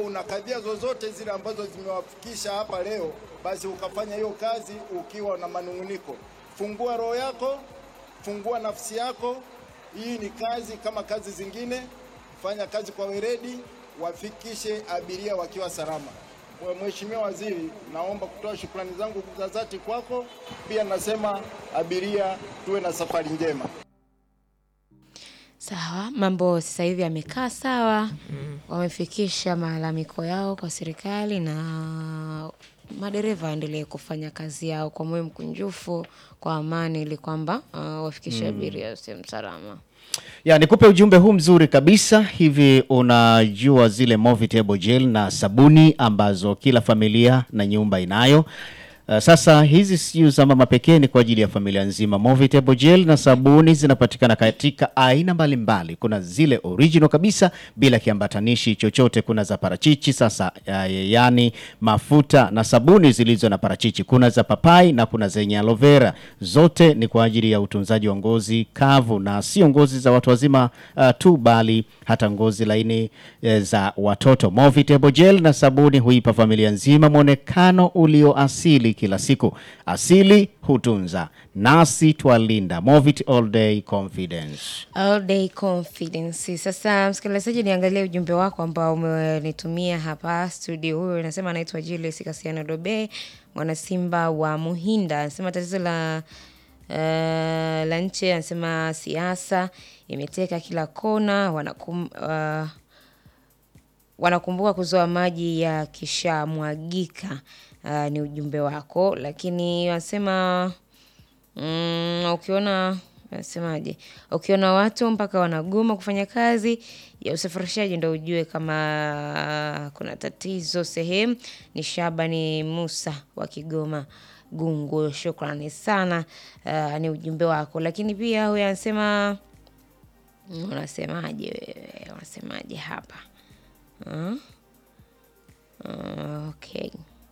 una kadhia zozote zile ambazo zimewafikisha hapa leo, basi ukafanya hiyo kazi ukiwa na manung'uniko. Fungua roho yako, fungua nafsi yako. Hii ni kazi kama kazi zingine. Fanya kazi kwa weledi, wafikishe abiria wakiwa salama. Mheshimiwa Waziri, naomba kutoa shukrani zangu za dhati kwako. Pia nasema abiria, tuwe na safari njema. Sawa, mambo sasa hivi yamekaa sawa. Wamefikisha malalamiko yao kwa serikali na madereva waendelee kufanya kazi yao kwa moyo mkunjufu, kwa amani ili kwamba uh, wafikishe abiria sehemu salama. Ya, nikupe ujumbe huu mzuri kabisa. Hivi unajua zile Movitable gel na sabuni ambazo kila familia na nyumba inayo. Uh, sasa hizi sio za mama pekee, ni kwa ajili ya familia nzima. Movitable gel na sabuni zinapatikana katika aina mbalimbali. Kuna zile original kabisa bila kiambatanishi chochote, kuna za parachichi sasa, uh, yani mafuta na sabuni zilizo na parachichi. Kuna za papai na kuna zenye aloe vera. Zote ni kwa ajili ya utunzaji wa ngozi kavu na sio ngozi za watu wazima uh, tu bali hata ngozi laini eh, za watoto. Movitable gel na sabuni huipa familia nzima mwonekano ulio asili kila siku. Asili hutunza, nasi twalinda. Movit all day confidence. All day confidence. Sasa msikilizaji, niangalie ujumbe wako ambao umenitumia hapa studio. Huyo anasema anaitwa Julius Kasiano Dobe, mwana Simba wa Muhinda. Anasema tatizo la uh, la nchi, anasema siasa imeteka kila kona, wanakum, uh, wanakumbuka kuzoa maji ya kishamwagika. Uh, ni ujumbe wako, lakini wanasema mm, ukiona nasemaje, ukiona watu mpaka wanagoma kufanya kazi ya usafirishaji ndo ujue kama kuna tatizo sehemu. Ni Shabani Musa wa Kigoma Gungu, shukrani sana. Uh, ni ujumbe wako, lakini pia huyo anasema unasemaje wewe, unasemaje hapa uh? Uh, okay.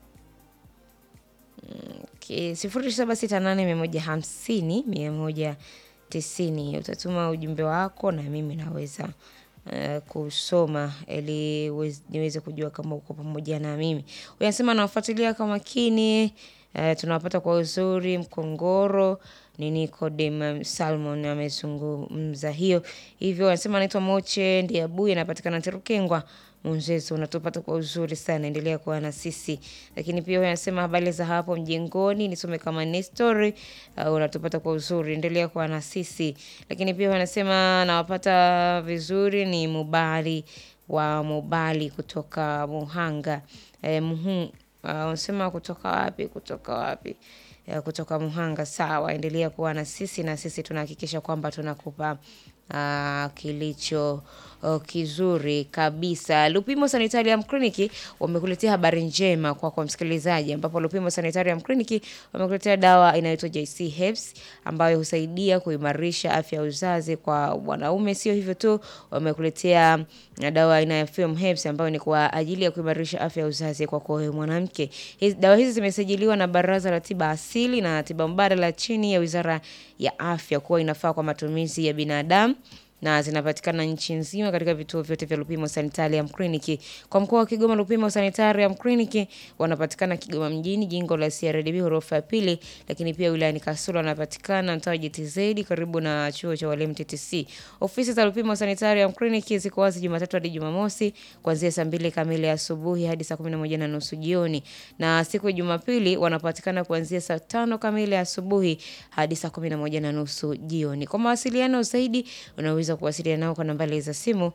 Okay. sifuri saba sita nane mia moja hamsini mia moja tisini utatuma ujumbe wako na mimi naweza uh, kusoma ili wez- niweze kujua kama uko pamoja na mimi. Huyu anasema nawafuatilia kwa makini uh, tunawapata kwa uzuri Mkongoro ni Nicodem Salmon amezungumza hiyo hivyo. Anasema anaitwa Moche Ndiabuye, anapatikana Terukengwa Munzezo, unatupata kwa uzuri sana, endelea kuwa na sisi. Lakini pia huyu anasema habari za hapo mjengoni, nisome kama Nestori, uh, unatupata kwa uzuri, endelea kuwa na sisi. Lakini pia huyu anasema nawapata vizuri, ni Mubali wa Mubali kutoka Muhanga eh, muhu, uh, unasema kutoka wapi? Kutoka wapi? ya kutoka Muhanga. Sawa, endelea kuwa na sisi na sisi tunahakikisha kwamba tunakupa uh, kilicho uh, kizuri kabisa. Lupimo Sanitarium Clinic wamekuletea habari njema kwa kwa msikilizaji, ambapo Lupimo Sanitarium Clinic wamekuletea dawa inayoitwa JC Herbs ambayo husaidia kuimarisha afya ya uzazi kwa wanaume. Sio hivyo tu, wamekuletea dawa aina ya Film Herbs ambayo ni kwa ajili ya kuimarisha afya ya uzazi kwa kwa wewe mwanamke. Hizi dawa hizi zimesajiliwa na Baraza la Tiba Asili na Tiba Mbadala chini ya Wizara ya Afya kuwa inafaa kwa matumizi ya binadamu na zinapatikana nchi nzima katika vituo vyote vya Lupimo Sanitarium Clinic. Kwa mkoa wa Kigoma, Lupimo Sanitarium Clinic wanapatikana Kigoma mjini, jengo la CRDB ghorofa ya pili, lakini pia wilayani Kasulu wanapatikana mtaa wa GTZ karibu na chuo cha walimu TTC. Ofisi za Lupimo Sanitarium Clinic ziko wazi Jumatatu hadi Jumamosi kuanzia saa mbili kamili asubuhi hadi saa kumi na moja na nusu jioni, na siku ya Jumapili wanapatikana kuanzia saa tano kamili asubuhi hadi saa kumi na moja na nusu jioni. Kwa mawasiliano zaidi unaweza kuwasiliana nao kwa nambari za simu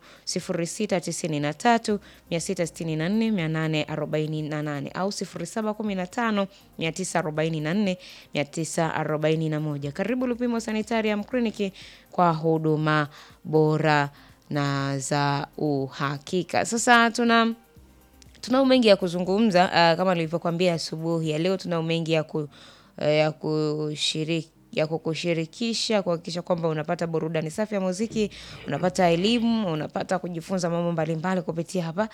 0693 664 848 au 0715 944 941. Karibu Lupimo Sanitarium Clinic kwa huduma bora na za uhakika. Sasa tuna tunao mengi ya kuzungumza uh, kama nilivyokuambia asubuhi ya leo, tunao mengi ya, ku, uh, ya kushiriki ya kukushirikisha kuhakikisha kwamba unapata burudani safi ya muziki, unapata elimu, unapata kujifunza mambo mbalimbali kupitia hapa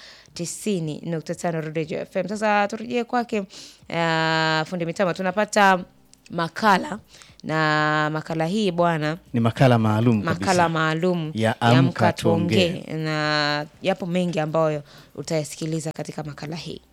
90.5 Radio FM. Sasa turejee kwake uh, fundi mitambo, tunapata makala na makala hii bwana Ni makala maalum kabisa. makala maalum Ya Amka Tuongee. na yapo mengi ambayo utayasikiliza katika makala hii